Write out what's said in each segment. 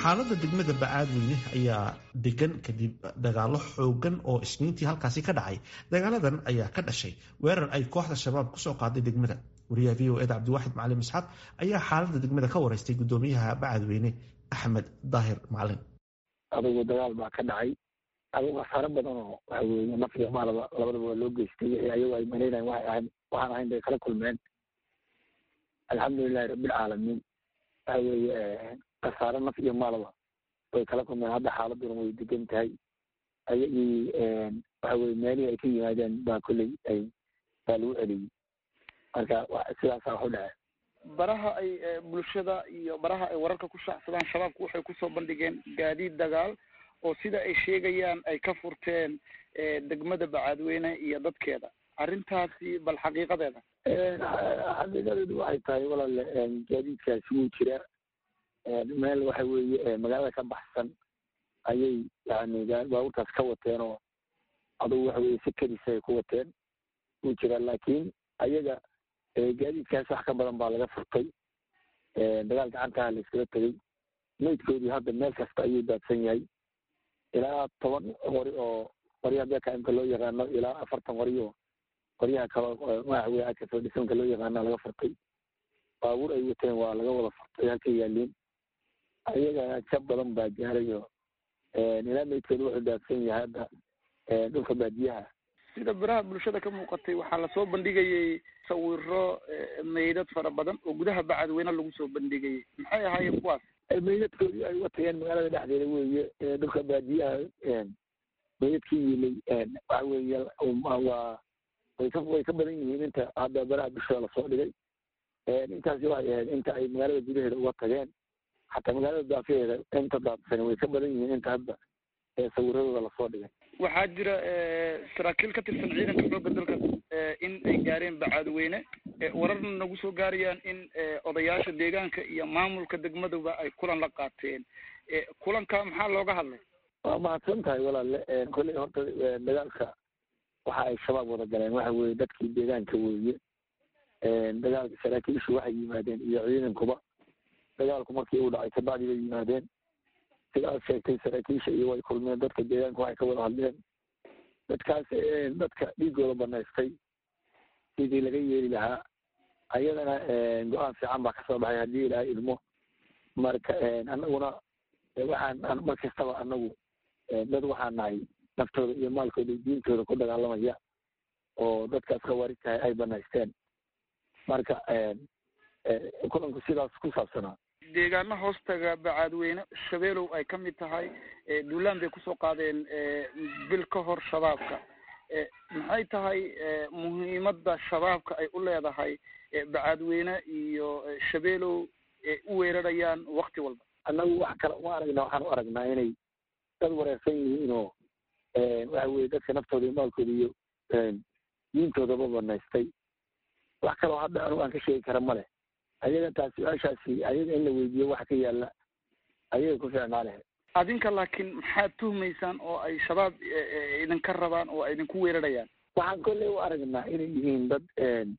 xaaladda degmada bacaadweyne ayaa degan kadib dagaalo xoogan oo isniintii halkaasi ka dhacay dagaaladan ayaa ka dhashay weerar ay kooxda shabaab kusoo qaaday degmada wariyaha v o eda cabdiwaaxid macalin isxaaq ayaa xaaladda degmada ka wareystay gudoomiyaha bacaadweyne axmed daahir macalin adugu dagaal baa ka dhacay adugu khasaaro badan oo waxa weeye naf iyo maalaba labadaba waa loo geystay ayagu ay malaynayan waxay ahayn waxaan ahayn bay kala kulmeen alxamdulilahi rabbilcaalamiin waxa weeye khasaaro naf iyo maalaba way kala kulmeen hadda xaaladuna way degan tahay ayagii waxa weye meelihii ay ka yimaadeen baa kolley ay baa lagu celiyey marka sidaasaa wax u dhace baraha ay bulshada iyo baraha ay wararka ku shaacsadaan shabaabku waxay kusoo bandhigeen gaadiid dagaal oo sida ay sheegayaan ay ka furteen degmada bacaadweyne iyo dadkeeda arrintaasi bal xaqiiqadeeda xaqiiqadeedu waxay tahay walaale gaadiidkaasi wuu jira meel waxa weeye magaalada ka baxsan ayay yani baabuurtaas ka wateen oo adugu waxa weye si kedisa ay ku wateen wuu jira laakiin ayaga gaadiidkaas wax ka badan baa laga furtay dagaal gacantaha la iskala tegey meydkoodii hadda meel kasta ayuu daadsan yahay ilaa toban qori oo qoryaha bekaimka loo yaqaano ilaa afartan qori oo qoryaha kalo waxa weye akasoo dhisanka loo yaqaana laga furtay baabuur ay wateen waa laga wada furtay halka yaaliin ayaga ka badan baa gaaray oo ilaa meydkooda wuxuu daadsan yahay hadda dhulka baadiyaha sida biraha bulshada ka muuqatay waxaa lasoo bandhigayay sawiro meydad fara badan oo gudaha bacadweyne lagu soo bandhigayay maxay ahaayeen kuwaas meydadkoodii ay watageen magaalada dhexdeeda weeye dhulka baadiyaha meydadkii yilay waxa weeye waa way ka way ka badan yihiin inta hadda baraha bulshada lasoo dhigay intaasi waxay ahayd inta ay magaalada gudaheeda uga tageen xataa magaalada daafaheeda inta daadsan way ka badan yihiin inta hadda sawiradooda lasoo dhigay waxaa jira saraakiil ka tirsan ciidanka xoogga dalka in ay gaareen bacaadweyne wararna nagu soo gaarayaan in odayaasha deegaanka iyo maamulka degmaduba ay kulan la qaateen kulanka maxaa looga hadlay waa mahadsan tahay walaale kolley horta dagaalka waxa ay shabaab wada galeen waxa weeye dadkii deegaanka weeye dagaalka saraakiishu waxay yimaadeen iyo ciidankuba dagaalku markii uu dhacay kabacdi bay yimaadeen sida aad sheegtay saraakiisha iyo way kulmeen dadka deegaanka waxay ka wada hadleen dadkaas dadka dhiigooda banaystay sidii laga yeeli lahaa ayadana go-aan fiican baa kasoo baxay haddii ilaahay idmo marka anaguna waxaan mar kastaba anagu dad waxaan nahay naftooda iyo maalkooda iyo diintooda ku dagaalamaya oo dadkaas khawaarij tahay ay banaysteen marka kulanku sidaas ku saabsanaa deegaano hoostaga bacaadweyne shabeelow ay ka mid tahay duulaan bay kusoo qaadeen bil ka hor shabaabka maxay tahay muhiimadda shabaabka ay u leedahay bacaadweyne iyo shabeelow u weerarayaan wakti walba annagu wax kale uma aragna waxaan u aragnaa inay dad wareersan yihiin oo waxa weye dadka naftooda iyo maalkooda iyo diintoodaba banaystay wax kaloo hadda anugu aan ka sheegi kara ma leh ayaga taas su-aashaasi ayaga in la weydiiyo waxa ka yaala ayaga ku fiicnaa lehe adinka laakiin maxaad tuhmaysaan oo ay shabaab idinka rabaan oo ay idinku weerarayaan waxaan kolley u aragnaa inay yihiin dad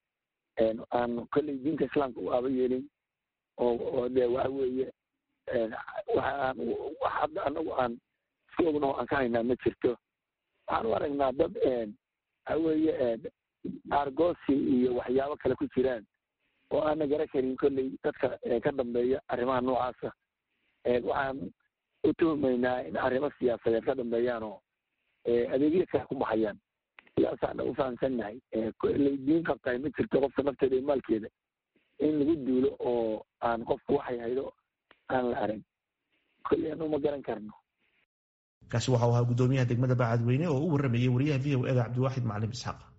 aan kolley diinta islaamka u aaba yeelin oo oo de waxa weeye waxaan wax hadda anagu aan isku ogno aan ka haynaa ma jirto waxaan u aragnaa dad waxa weeye argosi iyo waxyaabo kale ku jiraan oo aana gara karin kolley dadka ka dambeeya arrimaha noocaasa waxaan u tuhmaynaa in arrimo siyaasadeed ka dambeeyaan oo adeegyo kale ku baxayaan sidaasaan u fahamsannahay kolley diin qabtahay ma jirto qofka nafteeda iyo maalkeeda in lagu duulo oo aan qofku waxay haydo aan la arag kolley anu ma garan karno kaasi waxau ahaa guddoomiyaha degmada bacadweyne oo u warramayay wariyaha v o eda cabdiwaaxid macalin isxaaq